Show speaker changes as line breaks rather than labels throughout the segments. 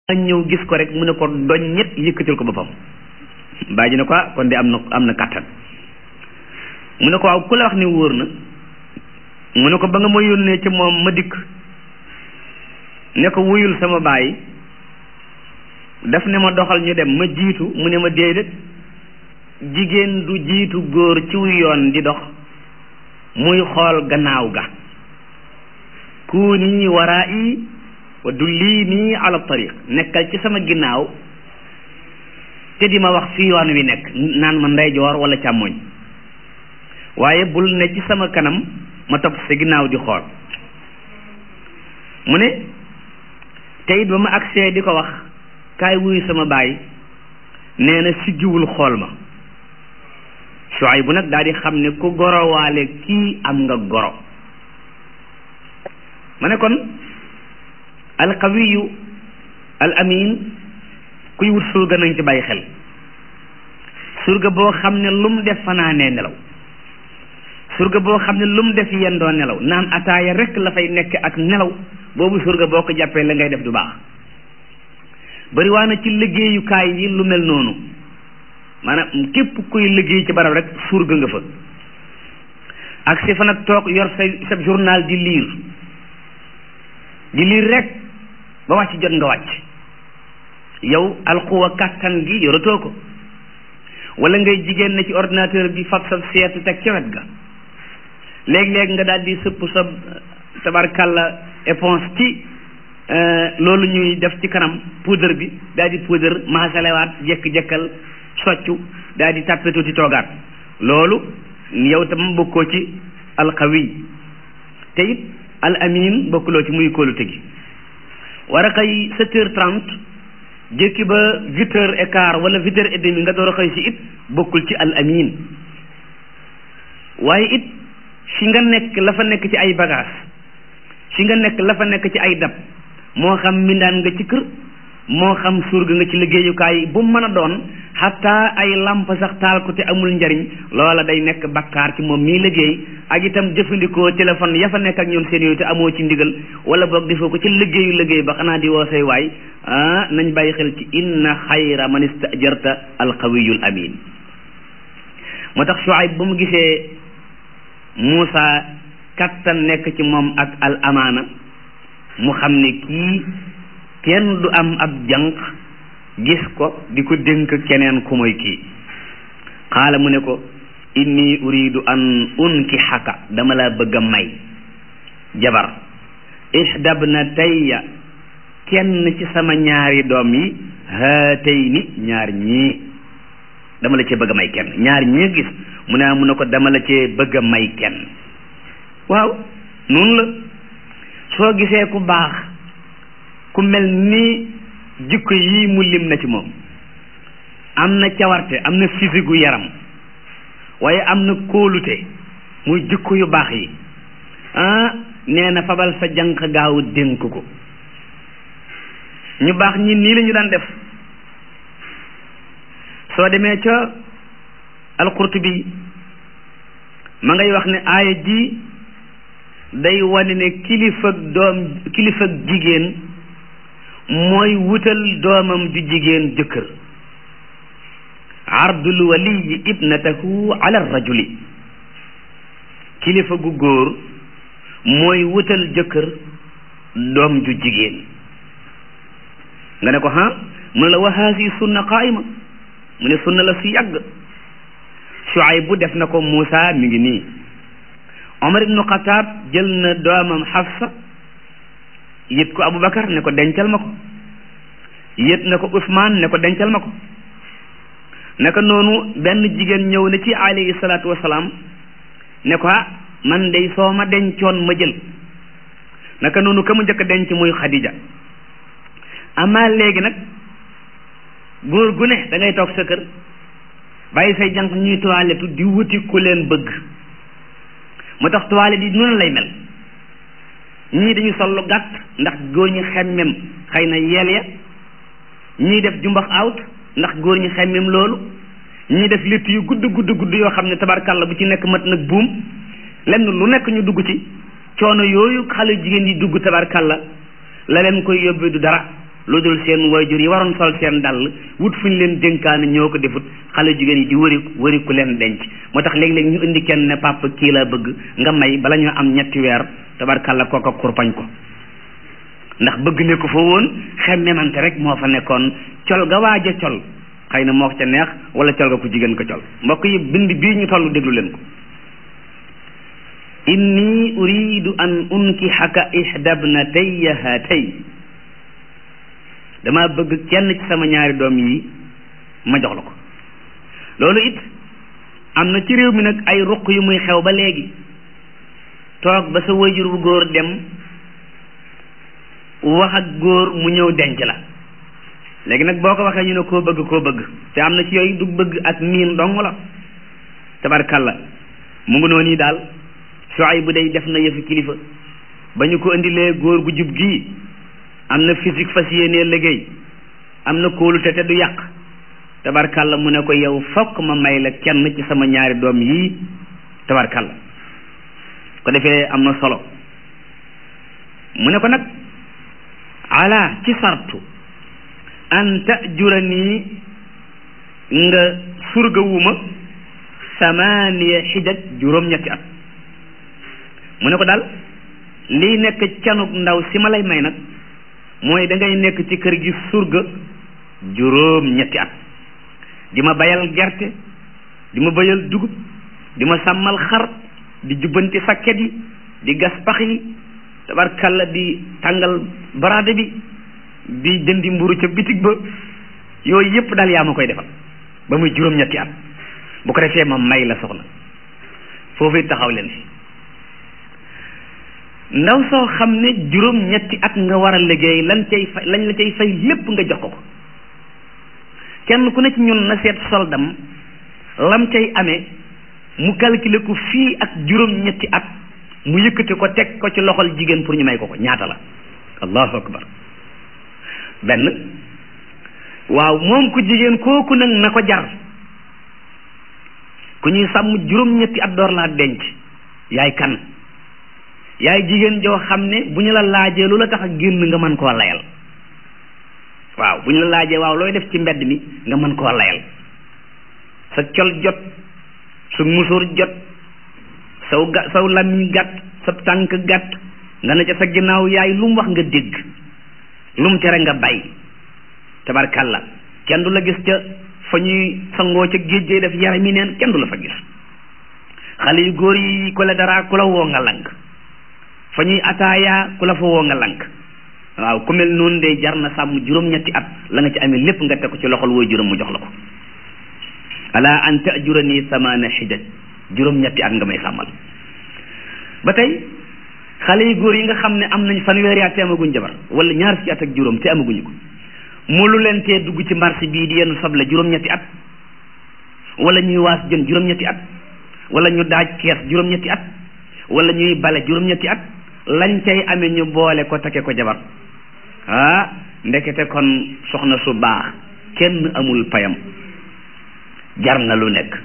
ñëw gis ko rek mu ne ko doñ ñett yëkkatil ko boppam bàyyi ji ne ko ah kon de am na am na kàttan mu ne ko waaw ku la wax ni wóor na mu ne ko ba nga ma yónnee ci moom ma dikk ne ko wuyul sama baay daf ne ma doxal ñu dem ma jiitu mu ne ma déedéet jigéen du jiitu góor ci wu yoon di dox muy xool gannaaw ga kuuni waraa'i wa dullini ala tariq nekkal ci sama ginnaaw te di ma wax fi yoon wi nekk naan ma ndeyjoor wala càmmoñ waaye bul ne ci sama kanam ma topp sa ginnaaw di xool mu ne te it ba ma agsee di ko wax kaay wuyu sama baay nee na siggiwul xool ma Shuayb bu nag daal di xam ne ku gorowaale kii am nga goro ma ne kon alqawiyu al amin kuy wut surga nañ ci bàyyi xel surga boo xam ne lu mu def fanaanee nelaw surga boo xam ne lu mu def yendoo nelaw naan ataaya rek la fay nekk ak nelaw boobu surga boo ko jàppee la ngay def du baax bari waa na ci liggéeyukaay yi lu mel noonu maanaam képp kuy liggéey ci barab rek surga nga fa ak si fa nag toog yor sa sa journal di liir di liir rek ba wàcc jot nga wàcc yow alxuwa kàttan gi yoratoo ko wala ngay jigéen na ci ordinateur bi fab sa seetu teg ca wet ga léeg-léeg nga daal di sëpp sa tabarkalla éponge ci loolu ñuy def ci kanam poudre bi daal di poudre maasalewaat jekk-jekkal soccu daal di tàppe tuuti toogaat loolu yow tam bokkoo ci alxawi te it al amin bokkuloo ci muy kóolute gi war a xëy sept heures trente jékki ba huit heures et quart wala huit heures et demi nga door a xëy si it bokkul ci al amin waaye it fi nga nekk la fa nekk ci ay bagage fi nga nekk la fa nekk ci ay dab moo xam mindaan nga ci kër moo xam surga nga ci liggéeyukaay bu mën a doon xataa ay lamp sax taal ko te amul njariñ loola day nekk bakkaar ci moom mii liggéey ak itam jëfandikoo téléphone ya fa nekk ak ñoom seen yooyu te amoo ci ndigal wala boog defoo ko ci liggéeyu liggéey ba xanaa di woo say waay ah nañ bàyyi xel ci inna xayra man istajarta alqawiyul amin moo tax Shuayb ba mu gisee Muusa kattan nekk ci moom ak al amaana mu xam ne kii kenn du am ab jànq gis ko di ko dénk keneen ku mooy kii xaala mu ne ko inni uridu an unkixaka dama la bëgg a may jabar ihdabna tayya kenn ci sama ñaari doom yi haatayni ñaar ñii dama la cee bëgg a may kenn ñaar ñii gis mu ne mu ne ko dama la cee bëgg a may kenn waaw noonu la soo gisee ku baax ku mel ni jikko yii mu lim na ci moom am na cawarte am na physique gu yaram waaye am na kóolute muy jikko yu baax yi ah nee na fabal sa jànq gaaw dénk ko ñu baax ñi nii la ñu daan def soo demee ca alqurtubi ma ngay wax ne aaya ji day wane ne kilifa doom kilifa jigéen mooy wutal doomam ju jigéen jëkkër ardul waliyi ibnatahu ala rajuli kilifa gu góor mooy wutal jëkkër doom ju jigéen nga ne ko ha mu ne la wa haasi sunna qaayima mu ne sunna la su yàgg Shuayb bu def na ko Muusa mi ngi nii Omar ibnu Xataab jël na doomam Xafsa yët ko Aboubacar ne ko dencal ma ko yët na ko Ousmane ne ko dencal ma ko naka noonu benn jigéen ñëw na ci alayhi salaatu wasalaam ne ko ah man dey soo ma dencoon ma jël naka noonu ka mu njëkk a denc muy Khadija amaa léegi nag góor gu ne da ngay toog sa kër bàyyi say jànq ñuy toilette di wuti ku leen bëgg moo tax toilette yi noonu lay mel ñii dañu sol lu gàtt ndax góor ñi xemmem xëy na yeel ya ñii def jumbax out ndax góor ñi xemmem loolu ñii def litt yu gudd gudd gudd yoo xam ne tabarkàlla bu ci nekk mat nag buum lenn lu nekk ñu dugg ci coono yooyu xale jigéen yi dugg tabarkàlla la leen koy yóbbee du dara lu dul seen wayjur yi waroon sol seen dàll wut fu ñu leen dénkaane ñoo ko defut xale jigéen yi di wëri wëri ku leen denc moo tax léeg-léeg ñu indi kenn ne papa kii laa bëgg nga may bala ñu am ñetti weer tabarkàlla kooka kurpañ ko ndax bëgg ne ko fa woon xemmemante rek moo fa nekkoon col ga waaj a col xëy na moo ko ca neex wala col ga ku jigéen ko col mbokk yi bind bii ñu toll déglu leen ko inni uridu an unkihaka ihdabnatayya hatay dama bëgg kenn ci sama ñaari doom yi ma jox la ko loolu it am na ci réew mi nag ay ruq yu muy xew ba léegi toog ba sa wayjur bu góor dem wax ak góor mu ñëw denc la léegi nag boo ko waxee ñu ne koo bëgg koo bëgg te am na ci yooyu du bëgg ak miin dong la tabarkalla mu ngi noonu daal soay bu day def na yëfi kilifa ba ñu ko indilee góor gu jub gii am na physique fas yéenee liggéey am na kóolute te du yàq tabarkalla mu ne ko yow fokk ma may la kenn ci sama ñaari doom yii tabarkalla ko defee am na solo mu ne ko nag ala ci sartu an tajurani nga surgawuma samaniya xijaj juróom-ñetti at mu ne ko daal lii nekk canuk ndaw si ma lay may nag mooy da ngay nekk ci kër gi surga juróom-ñetti at di ma bayal gerte di ma bayal dugub di ma sàmmal xar di jubbanti sakket yi di gas pax yi tabarkalla di tàngal baraade bi di jëndi mburu ca bitig ba yooyu yëpp daal yaa ma koy defal ba muy juróom-ñetti at bu ko defee ma may la soxna foofu taxaw leen fi ndaw soo xam ne juróom-ñetti at nga war a liggéey lan cay fay lañ la cay fay lépp nga jox ko ko kenn ku ne ci ñun na seet soldam lam cay amee mu calculer ko fii ak juróom-ñetti at mu yëkkati ko teg ko ci loxol jigéen pour ñu may ko ko ñaata la allahu akbar benn waaw moom ku jigéen kooku nag na ko jar ku ñuy sàmm juróom-ñetti at door laa denc yaay kan yaay jigéen joo xam ne bu ñu la laajee lu la tax a génn nga mën koo layal waaw bu ñu la laajee waaw looy def ci mbedd mi nga mën koo layal sa col jot sa musóor jot saw ga saw làmmiñ gàtt sa tànk gàtt nga ne ca sa ginnaaw yaay lu mu wax nga dégg lu mu tere nga bay tabarkalla kenn du la gis ca fa ñuy sangoo ca géej gee def yaram yi neen kenn du la fa gis xale yu góor yi ku la dara ku la woo nga lank fa ñuy ataaya ku la fa woo nga lank waaw ku mel noonu de jar na sàmm juróom-ñetti at la nga ci amee lépp nga teg ko ci loxol wooy juróom mu jox la ko ala an tajurani samana xijaj juróom-ñetti at nga may sàmmal ba tey xale yu góor yi nga xam ne am nañ fanweeri at te amaguñ jabar wala ñaar fukki at ak juróom te amaguñu ko mu lu leen tee dugg ci marché bii di yenn soble juróom-ñetti at wala ñuy waas jën juróom-ñetti at wala ñu daaj kees juróom-ñetti at wala ñuy bale juróom-ñetti at lañ cay amee ñu boole ko take ko jabar ah ndekete kon soxna su baax kenn amul payam jar na lu nekk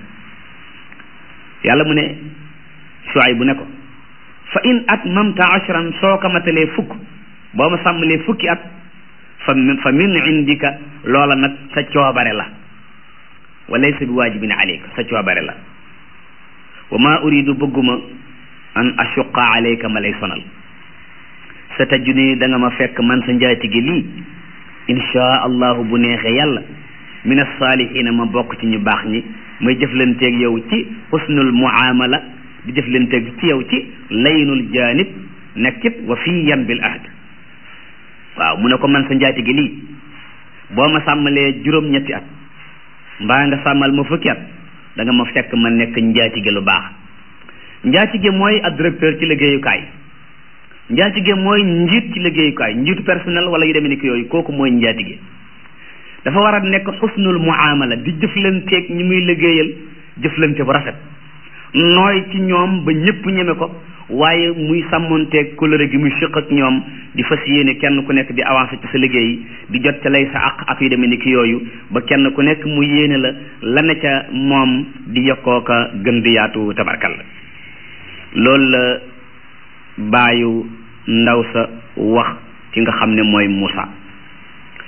yàlla mu ne suwaay bu ne ko fa in at mamta ashran soo ko matalee fukk boo ma sàmmalee fukki at fa fa min indika loola nag sa coobare la wa laysa bi waajibin aleyka sa coobare la wa ma uridu bëgguma an ashuqa alayka ma lay sonal sa tajuni da nga ma fekk man sa njaatige lii insha allahu bu neexee yàlla min alsaalihiina ma bokk ci ñu baax ñi may jëflanteeg yow ci xusnul muamala di jëflanteeg ci yow ci laynul janib nekkit wa fiyan bil ahd waaw mu ne ko man sa njaatige lii boo ma sàmmalee juróom-ñetti at mbaa nga sàmmal ma fukki at da nga ma fekk ma nekk njaatige lu baax njaatige mooy ab directeur ci liggéeyukaay njaatige mooy njiit ci liggéeyukaay njiitu personnel wala yu demee ni ki yooyu kooku mooy njaatige dafa war a nekk xusnul muamala di jëflanteeg ñi muy liggéeyal jëflante bu rafet nooy ci ñoom ba ñëpp ñeme ko waaye muy sàmmonteeg kóllëre gi muy siq ak ñoom di fas yéene kenn ku nekk di avancé ci sa liggéey di jot ca lay sa àq ak yu demee ni ki yooyu ba kenn ku nekk mu yéene la la ne ca moom di yokkoo ka gën di yaatu tabarkal la loolu la baayu ndaw sa wax ki nga xam ne mooy Moussa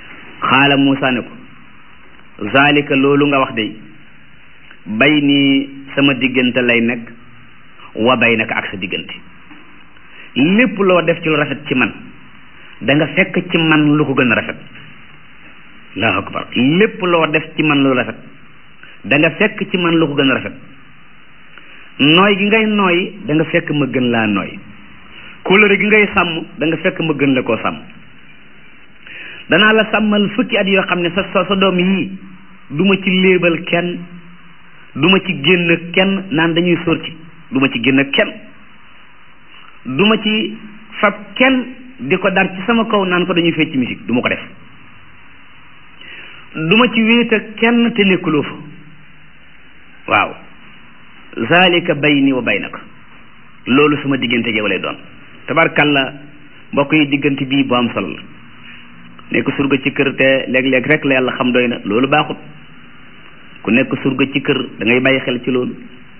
xaala Muusa ne ko zalika loolu nga wax de bay nii sama diggante lay nekk wa bay naka ak sa diggante lépp loo def ci lu rafet ci man da nga fekk ci man lu ko gën a rafet allahu akbar lépp loo def ci man lu rafet da nga fekk ci man lu ko gën a rafet nooy gi ngay nooy da nga fekk ma gën laa nooy kóllëre gi ngay sàmm da nga fekk ma gën la koo sàmm danaa la sàmmal fukki at yoo xam ne sa sa sa doom yii du ma ci léebal kenn du ma ci génn kenn naan dañuy sóor ci du ma ci génn kenn du ma ci fab kenn di ko dar ci sama kaw naan ko dañuy fecc musique du ma ko def du ma ci wéet ak kenn te nekkuloo fa waaw zalika bayni wa baynaka loolu sama diggante yow lay doon tabarkalla mbokk yi diggante bii bu am solo la nekk surga ci kër te léeg-léeg rek la yàlla xam doy na loolu baaxut ku nekk surga ci kër da ngay bàyyi xel ci loolu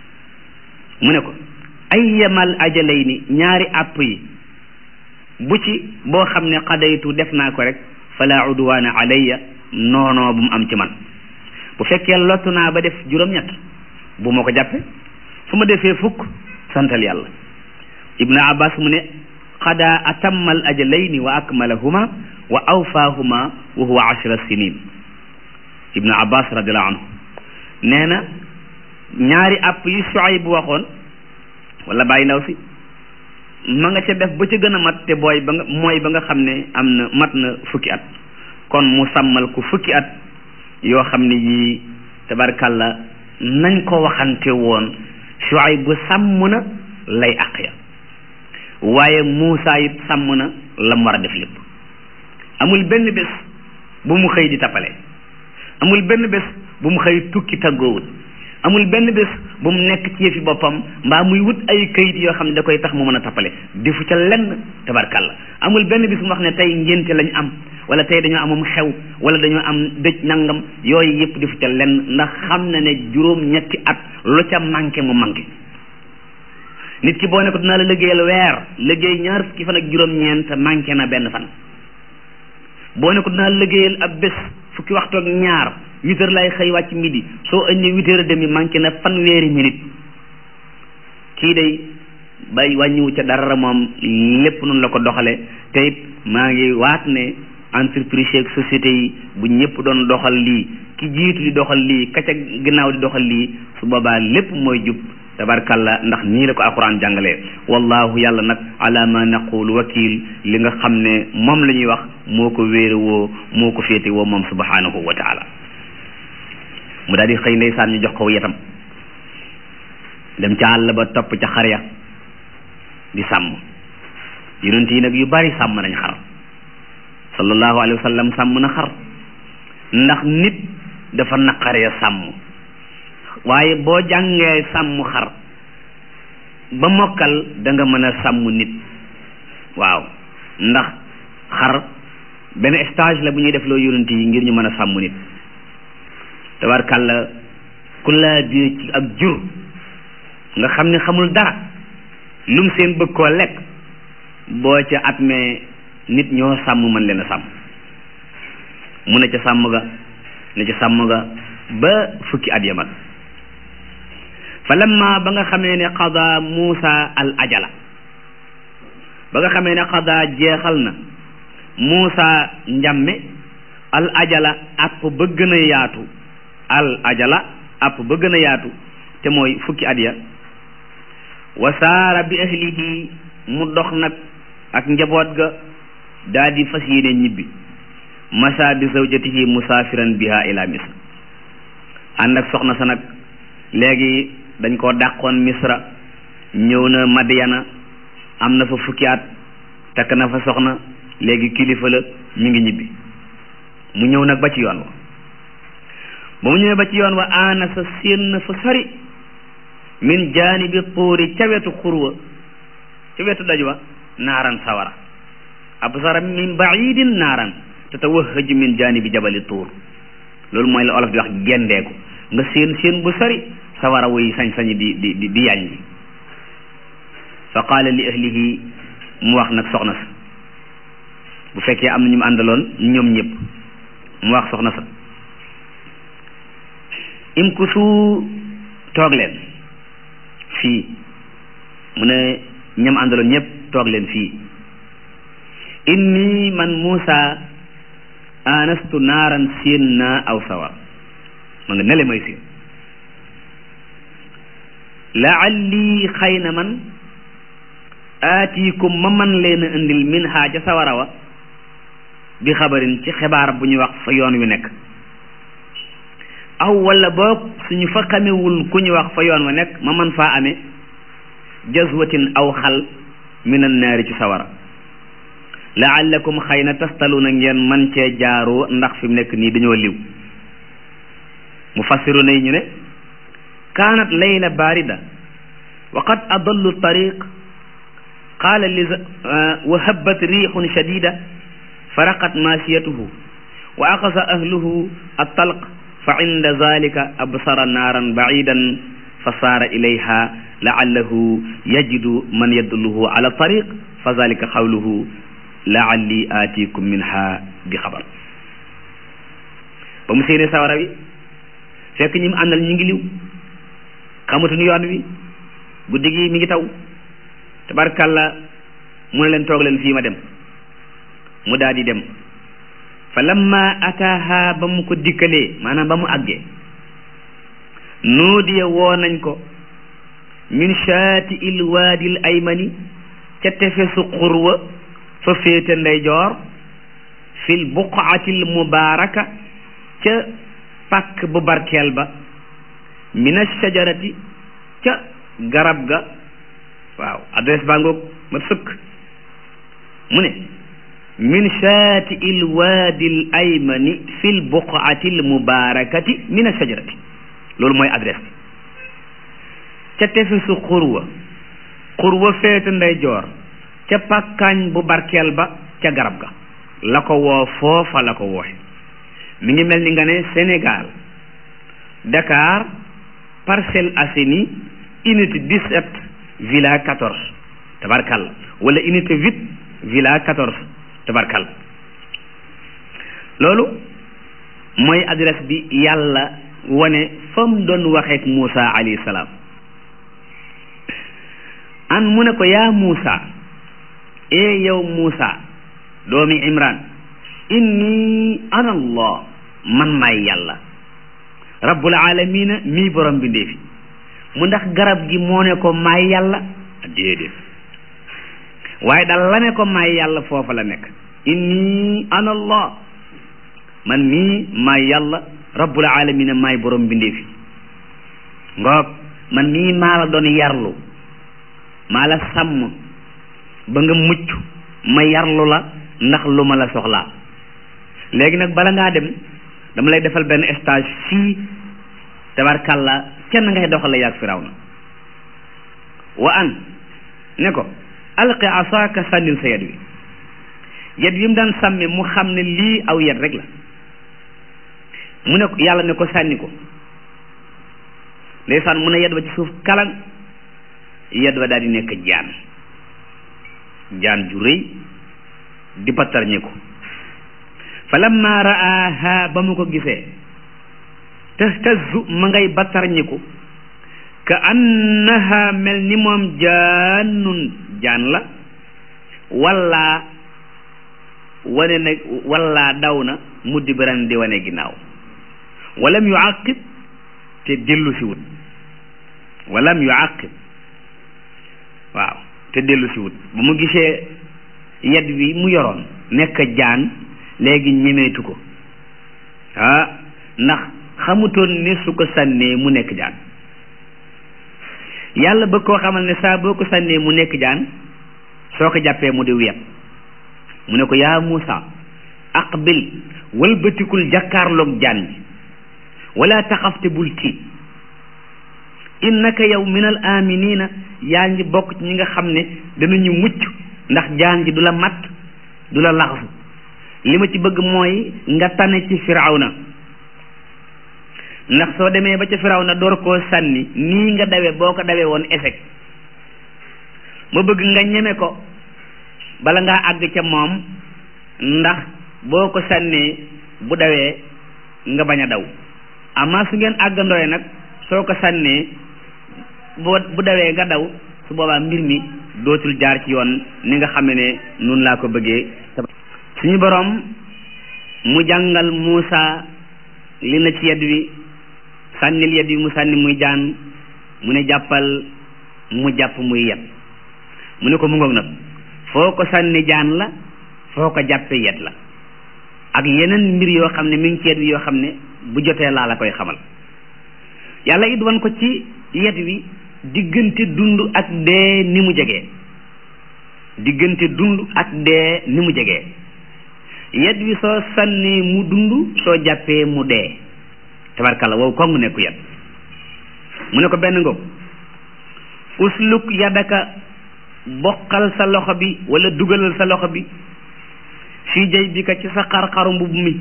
mu ne ko ay yemal ajalay ni ñaari àpp yi bu ci boo xam ne xadaytu def naa ko rek fala udwaana alayya noonoo bu mu am ci man bu fekkee lottu naa ba def juróom-ñett bu ma ko jàppe su ma defee fukk santal yàlla ibnu abbas mu ne xada atammal ajalayni wa akmalahuma wa awfaahuma wa huwa ashra sinin ibnu abbas radiallahu anhu nee na ñaari àpp yi Shuayb bu waxoon wala bàyyi ndaw si ma nga ca def ba ca gën a mat te booy ba nga mooy ba nga xam ne am na mat na fukki at kon mu sàmmal ko fukki at yoo xam ne yii tabarkàlla nañ ko waxante woon Shuayb bu sàmm na lay àq ya waaye Muusa it sàmm na la mu war a def lépp amul benn bés bu mu xëy di tappale amul benn bés bu mu xëy tukki taggoowut amul benn bés bu mu nekk ci yëfi boppam mbaa muy wut ay kayit yoo xam ne da koy tax mu mën a tappale defu ca lenn tabarkàlla amul benn bés bu mu wax ne tey ngénte lañ am wala tey dañoo amum xew wala dañoo am dëj nangam yooyu yëpp defu ca lenn ndax xam na ne juróom ñetti at lu ca manqué mu manqué nit ki boo ne ko dinaa la liggéeyal weer liggéey ñaar fukki fan ak juróom-ñeent manqué na benn fan boo ne ko dinaa la liggéeyal ab bés fukki waxtu ak ñaar huit heures lay xëy wàcc midi soo ëndee huit heures demi manqué na fanweeri minute kii day bay wàññiwu ca dara moom lépp noonu la ko doxale te it maa ngi waat ne entreprise ak société yi bu ñëpp doon doxal lii ki jiitu di doxal lii ka ca ginnaaw di doxal lii su boobaa lépp mooy jub tabarkalla ndax nii la ko alquran jàngalee wallahu yàlla nag ala ma naqul wakil li nga xam ne moom la ñuy wax moo ko wéere woo moo ko féete woo moom subhanahu wa taala mu daal di xëy ndeysaan ñu jox ko yetam dem ca àll ba topp ca xar ya di sàmm yonent yi nag yu bari sàmm nañ xar sallallahu alayhi wa sallam sàmm na xar ndax nit dafa naqaree sàmm waaye boo jàngee sàmm xar ba mokkal da nga mën a sàmm nit waaw ndax xar benn stage la bu ñuy def loo yonent yi ngir ñu mën a sàmm nit tabarkàlla ku laa biir ci ak jur nga xam ne xamul dara lum seen bëgg koo lekk boo ca at mee nit ñoo sàmm mën leen a sàmm mu ne ca sàmm ga ne ca sàmm ga ba fukki at ya mag fa lamma ba nga xamee ne qada Muusa al ajala ba nga xamee ne qada jeexal na Muusa njamme al ajala app ba gën a yaatu al ajala app ba gën a yaatu te mooy fukki at ya wa saara bi ahlihi mu dox nag ak njaboot ga daa di fas yéene ñibbi masa bi zawjatihi musaafiran biha ila misr ànd ak soxna sa nag léegi dañ koo dàqoon misra ñëw na madiyana am na fa fukki at takk na fa soxna léegi kilifa la mi ngi ñibbi mu ñëw nag ba ci yoon wa ba mu ñëwee ba ci yoon wa aana sa séen na fa sori min jaanibi tuuri ca wetu xurwa ca wetu daj wa naaran sawara absara min baidin naaran tatawahhaj min jaanibi jabali tuur loolu mooy la olof di wax gendeeku nga séen séen bu sori sawara wuy sañ-sañi di di di di yàññi fa qaala li ahlihi mu wax nag soxna sa bu fekkee am na ñu mu àndaloon ñoom ñëpp mu wax soxna sa imkusu toog leen fii mu ne ñam àndaloon ñëpp toog leen fii inni man Muusa anastu naaran séen naa aw sawar ma nga nele may séen laalli xëy na man aatiikum ma man leen a indil min haa ca sawara wa bi xabarin ci xibaar bu ñu wax fa yoon wi nekk aw wala boog suñu fa xamewul ku ñu wax fa yoon wa nekk ma man faa amee jazwatin aw xal min an naari ci sawara laallakum xëy na tastaluuna ngeen man cee jaaroo ndax fi mu nekk nii dañoo liw mu fassiru yi ñu ne kaanat layla baarida wa qad adallu tariq qaala li wa habbat riixun shadida faraqat maasiyatuhu wa aqasa ahluhu attalq fa inda zalika absara naaran bacidan fa saara ilayha laallahu yajidu man yadulluhu ala tariq fa zalika xawluhu laalli aatikum minha bi xabar ba mu séenee sawara wi fekk ñi mu àndal ñu ngi liw xamatuñu yoon wi guddi gi mi ngi taw tabarkàlla mu ne leen toog leen fii ma dem mu daal di dem fa lamma ataaha ba mu ko dikkalee maanaam ba mu àggee nuudiya woo nañ ko min shaati il waadil aymani ca tefesu xurwa fa féete ndeyjoor fil buqaatil mubaaraka ca pàkk bu barkeel ba min ashajarati ca garab ga waaw adresse baa ngoog ma sëkk mu ne min shaati il waadil aymani fil buqaatil mubaarakati min ashajarati loolu mooy adresse bi ca tefesu xurwa xurwa féete ndeyjoor ca pàkkaañ bu barkeel ba ca garab ga la ko woo foofa la ko wooxe mi ngi mel ni nga ne Sénégal Dakar Parcelles Assainies unité 17 villa 14 tabarkal wala unité 8 villa 14 tabarkal loolu mooy adresse bi yàlla wane fa mu doon waxeek Moussa alayhi salaam an mu ne ko yaa Moussa ee yow Moussa doomi Imran inni ana allah man maay yàlla rabbul alamina mii borom bi ndeefi mu ndax garab gi moo ne ko maay yàlla déedéet waaye dal la ne ko maay yàlla foofa la nekk inni ana allah man mii maay yàlla rabbul alamina maay borom bi ndeefi ngoog man mii maa la doon yarlu maa la sàmm ba nga mucc ma yarlu la ndax lu ma la soxlaa léegi nag bala ngaa dem dama lay defal benn stage fii tabarkàlla kenn ngay doxale yaag firawna wa an ne ko alqi asaaka sànnil sa yet wi yet wi mu daan sàmme mu xam ne lii aw yet rek la mu ne ko yàlla ne ko sànni ko ndeysaan mu ne yet ba ci suuf kalan yet ba daal di nekk jaan jaan ju rëy di battar ñi ko fa lamma raaha ba mu ko gisee tahtazu ma ngay battar ñi ko ka annaha mel ni moom jaannun jaan la walla wane na walla daw na muddi biran di wane ginnaaw walam yu àqib te dellu si wut walam yu àqib waaw te dellu si wut ba mu gisee yet wi mu yoroon nekk jaan léegi ñemeetu ko ah ndax xamutoon ne su ko sànnee mu nekk jaan yàlla bëgg koo xamal ne saa boo ko sànnee mu nekk jaan soo ko jàppee mu di wet mu ne ko yaa Muusa aqbil walbatikul jàkkaarloog jaan bi wala taxafte bul tiit innaka yow min al aminina yaa ngi bokk ci ñi nga xam ne danañu mucc ndax jaan ji du la mat du la laxasu li ma ci bëgg mooy nga tane ci firawna ndax soo demee ba ca firawna door koo sànni nii nga dawe boo ko dawee woon échec ma bëgg nga ñeme ko bala ngaa àgg ca moom ndax boo ko sànnee bu dawee nga bañ a daw amaa su ngeen àggandooye nag soo ko sànnee boo bu dawee nga daw su boobaa mbir mi dootul jaar ci yoon ni nga xam ne nun laa ko bëggee suñu boroom mu jàngal Muusa li na ci yedd wi sànnil yedd wi mu sànni muy jaan mu ne jàppal mu jàpp muy yet mu ne ko mu ngoog nag foo ko sànni jaan la foo ko jàppee yet la ak yeneen mbir yoo xam ne mi ngi ci yet wi yoo xam ne bu jotee laa la koy xamal yàlla it wan ko ci yet wi diggante dund ak dee ni mu jegee diggante dund ak dee ni mu jegee yet wi soo sànnee mu dund soo jàppee mu dee tabarkalla wow kongu nekku yet mu ne ko benn ngoog usluk yadaka boqal sa loxo bi wala dugalal sa loxo bi fii jay bi ka ci sa xar-xaru mbubb mi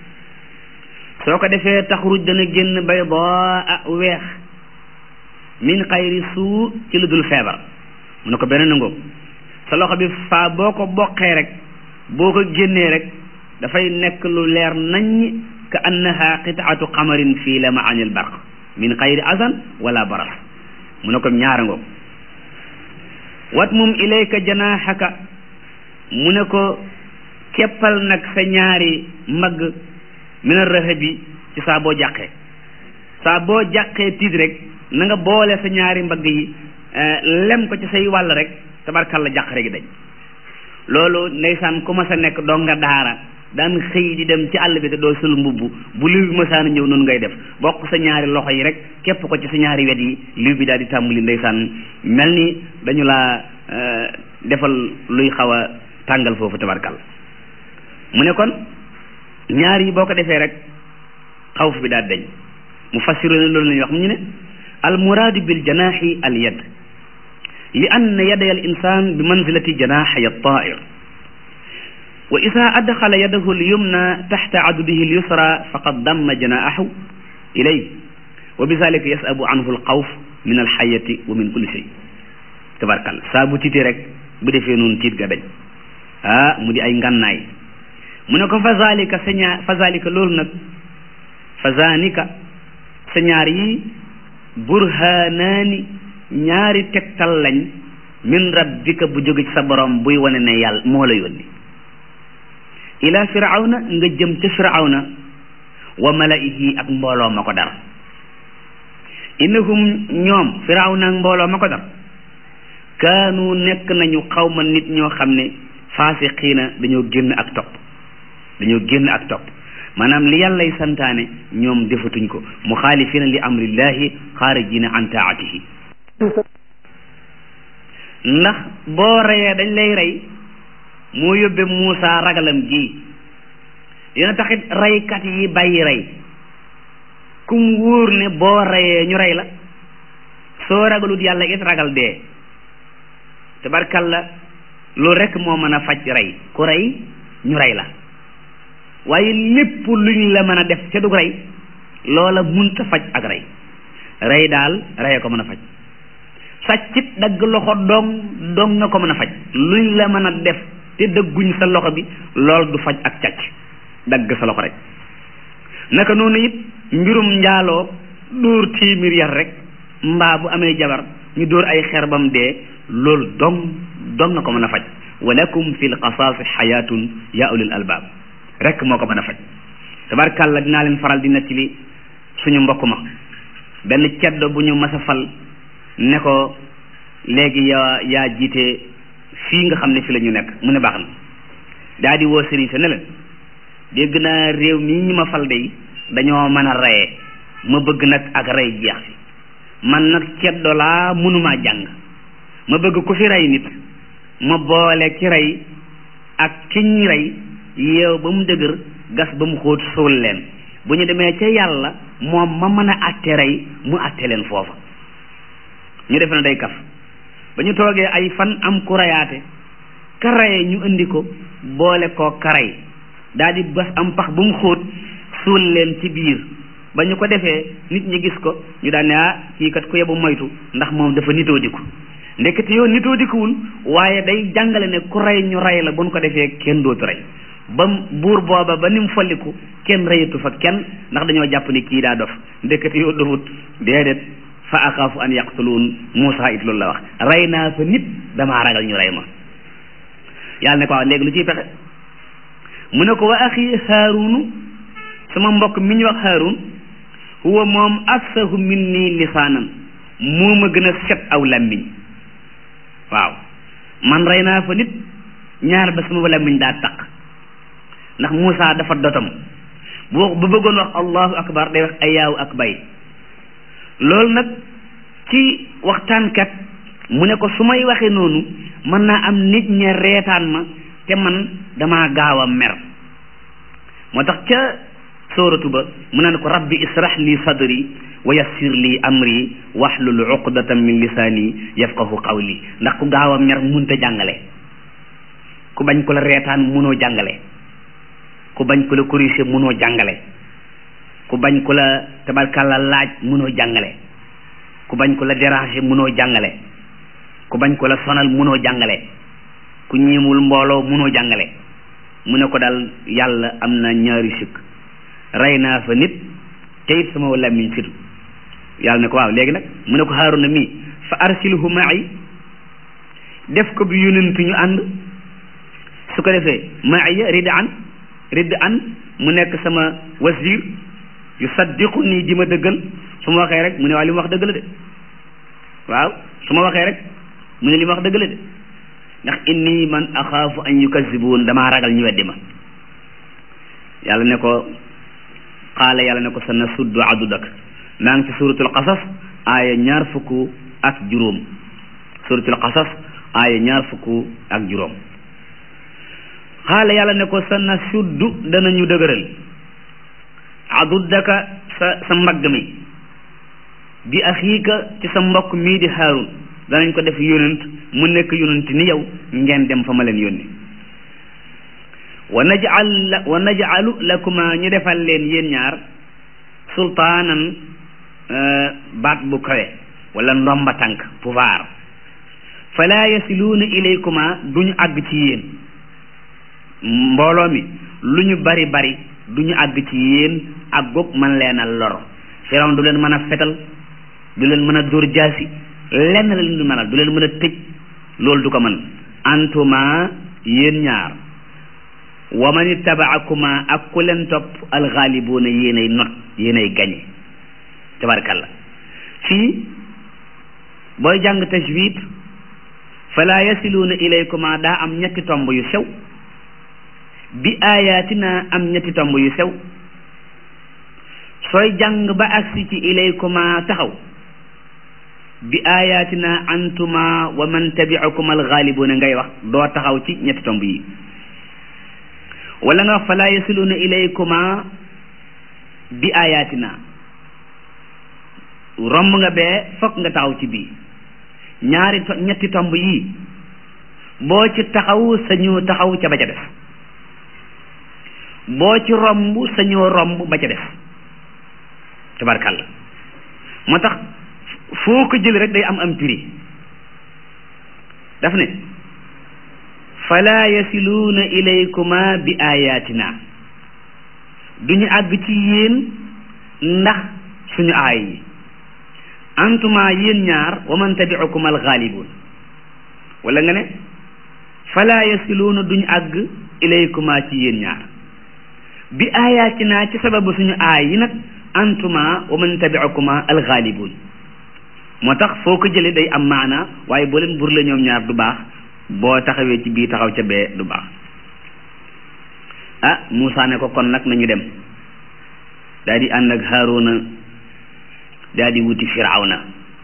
soo ko defee taxruj dana génn baydaa weex min xayri suu ci lu dul feebar mu ne ko beneen ngoog sa loxo bi faa boo ko boqee rek boo ko génnee rek dafay nekk lu leer naññ ka annaha qitaatu qamarin fii la maanil barq min xayri azan wala baras mu ne ko ñaara ngoog wat mum ilayka janaaxaka mu ne ko keppal nag sa ñaari mbagg min arrahabi ci saa boo jàqee saa boo jàqee tiit rek na nga boole sa ñaari mbagg yi lem ko ci say wàll rek tabarkalla jàqare gi dañ loolu ndeysaan ku ma sa nekk doo nga daara daan xëy di dem ci àll bi te doo sul mbubb bu liw bi masaana ñëw noonu ngay def bokk sa ñaari loxo yi rek képp ko ci sa ñaari wet yi liw bi daal di tàmbali ndeysaan mel ni dañu laa defal luy xaw a tàngal foofu tabarkalla mu ne kon ñaar yi boo ko defee rek xawf bi daal dañ mu fassiru ne loolu lañuy wax mu ñu ne al muraadu bil janaaxi al yad li anna yaday al insan bi manzilati janaaxay al taa'ir wa ida adxala yadahu al yumna taxta adudihi al yusra faqad damma janaaxahu ilay wa bi zalika yasabu anhu al xawf min al xayati wa min kulli shay tabarkal saa bu tiitee rek bu defee noonu tiit ga dañ ah mu di ay ngànnaay mu ne ko fa zalika sa ñaar fa zalika loolu nag fa zanika sa ñaar yi burhanaani ñaari tegtal lañ min rabbika bu jóge ci sa borom buy wane ne yàlla moo la yónni ila firawna nga jëm ca firawna wa malaihi ak mbooloo ma ko dar innahum ñoom firawna ak mbooloo ma ko dar kaanu nekk nañu xawma nit ñoo xam ne faasiqiina dañoo génn ak topp dañoo génn ak topp maanaam li yàllay santaane ñoom defatuñ ko muxaalifina li amrillahi xaarijina an taatihi ndax boo reyee dañ lay rey moo yóbbe Muusa ragalam gi dina taxit reykat yi bàyyi rey kum wóor ne boo reyee ñu rey la soo ragalut yàlla it ragal dee tabarkalla loolu rekk moo mën a faj rey ku rey ñu rey la waaye lépp luñ la mën a def ca dug rey loola munta faj ak rey rey daal reye ko mën a faj sàccit dagg loxo dong dong nga ko mën a faj luñ la mën a def te dëgguñ sa loxo bi lool du faj ak càcc dagg sa loxo rek naka noonu it mbirum njaaloo dóor téeméer yar rek mbaa bu amee jabar ñu dóor ay xeer bam dee loolu dong dong nga ko mën a faj walakum fi l qasaasi xayaatun ya ulil albaab rek moo ko mën a faj tabarkàlla dinaa leen faral di nettali suñu mbokk ma benn ceddo bu ñu mas a fal ne ko léegi yaa yaa jiite fii nga xam ne fi la ñu nekk mu ne baax na daa di woo sëriñ sa ne leen dégg naa réew mii ñi ma fal de dañoo mën a reyee ma bëgg nag ak rey jeex fi man nag ceddo laa mënumaa jàng ma bëgg ku fi rey nit ma boole ki rey ak kiñ rey yeew ba mu dëgër gas ba mu xóot suul leen bu ñu demee ca yàlla moom ma mën a àtte rey mu àtte leen foofa ñu defe na day kaf ba ñu toogee ay fan am ku rayaate ka rayee ñu indi ko boole koo karay daal di gas am pax bu mu xóot suul leen ci biir ba ñu ko defee nit ñi gis ko ñu daan ne ah kii kat ku yebu moytu ndax moom dafa nitoo diku ndekete yow nitoo dikuwul waaye day jàngale ne ku rey ñu rey la bu ñu ko defee kenn dootu rey ba buur booba ba ni mu folliku kenn reyatu fa kenn ndax dañoo jàpp ni kii daa dof ndekete yoo dofut déedéet fa axaafu an yaqtuluun Muusa it loolu la wax rey naa fa nit damaa ragal ñu rey ma yàlla ne ko wax léegi lu ciy pexe mu ne ko wa axi haarunu sama mbokk mi ñu wax haarun huwa moom afsahu minni lisaanan moo ma gën a set aw làmmiñ waaw man rey naa fa nit ñaar ba sama làmmiñ daa taq ndax Muusa dafa dotam bu bu bëggoon wax allahu akbar day wax ayaaw ak bay loolu nag ci waxtaankat mu ne ko su may waxee noonu mën naa am nit ña reetaan ma te man damaa gaaw a mer moo tax ca sóoratu ba mu naan ko rabbi israh li sadri wa yassir li amri wahlul uqdatan min lisaani yafqahu qawli ndax ku gaaw a mer munta jàngale ku bañ ko la reetaan munoo jàngale ku bañ ko la corrigé munoo jàngale ku bañ ko la tabarkàlla laaj munoo jàngale ku bañ ko la déranger munoo jàngale ku bañ ko la sonal munoo jàngale ku ñiimul mbooloo munoo jàngale mu ne ko daal yàlla am na ñaari sikk rey naa fa nit te it sama làmmiñ fitu yàlla ne ko waaw léegi nag mu ne ko Haaruna mii fa arsilhu ma'i def ko bi yonent ñu ànd su ko defee ma'iya rid an rid an mu nekk sama wasiir yu saddiqu nii di ma dëggal su ma waxee rek mu ne waaw li ma wax dëgg la de waaw su ma waxee rek mu ne li ma wax dëgg la de ndax inni man axaafu an yukazibuun damaa ragal ñu weddi ma yàlla ne ko qaala yàlla ne ko sa na suddu adudak maa ngi ci suratul qasas aaya ñaar fukk ak juróom suratul qasas aaya ñaar fukk ak juróom qaala yàlla ne ko sa na suddu danañu dëgëral adudaka sa sa mbagg mi bi axiika ci sa mbokk mii di haarun danañ ko def yonent mu nekk yonent ni yow ngeen dem fa ma leen yónni wa najal la wa najalu lakuma ñu defal leen yéen ñaar sultaanan baat bu kawe wala ndomba tànk pouvoir fala yasiluuna ilaykuma duñu àgg ci yéen mbooloo mi lu ñu bari bari duñu àgg ci yéen ak goog man leen a lor firawn du leen mën a fetal du leen mën a dóor jaasi lenn la leen du mënal du leen mën a tëj loolu du ko mën antuma yéen ñaar wa man ittabaakuma ak ku leen topp alxaalibuuna yéenay not yéenay gañe tabarakallah fii booy jàng tajwid fala yasiluuna ilaykuma daa am ñetti tomb yu sew bi ayatina am ñetti tomb yu sew sooy jàng ba agsi ci ilaykuma taxaw bi ayatina antuma wa man tabiakum alxaalibuuna ngay wax doo taxaw ci ñetti tomb yi wala nga wax fala yasiluna ilaykuma bi ayatina romb nga bee fokk nga taxaw ci bii ñaari ñetti tomb yi boo ci taxaw sañoo taxaw ca ba ca def boo ci romb sañoo romb ba ca def tabarkàlla moo tax foo ko jël rek day am am prix daf ne fala yasiluuna ilaykuma bi ayatina duñu àgg ci yéen ndax suñu aay yi antuma yéen ñaar wa man tabiukum alxaalibuun wala nga ne fala yasiluuna duñu àgg ilaykuma ci yéen ñaar bi ayatina ci sababu suñu aay yi nag antuma wa man tabiukuma alxaalibuun moo tax foo ko jëlee day am maana waaye boo leen bur la ñoom ñaar du baax boo taxawee ci bii taxaw ca bee du baax ah Moussa ne ko kon nag nañu dem daal di ànd ak Haaruna daal di wuti Firawna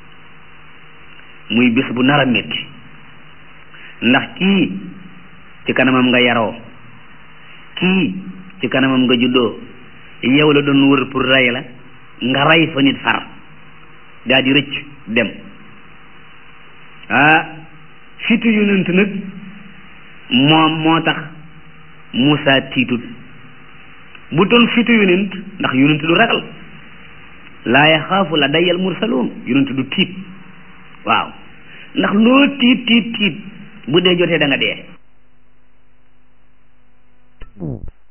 muy bés bu nar a métti ndax kii ci kanamam nga yaroo kii ci kanamam nga juddoo yow la doon wër pour rey la nga rey fa nit far daal di rëcc dem ah fitu yonent nag moom moo tax Moussa tiitut bu doon fitu yonent ndax yonent du ragal laa yaxaafu la dayal mursaloon yonent du tiit waaw ndax loo tiit tiit tiit bu dee jotee da nga dee
ko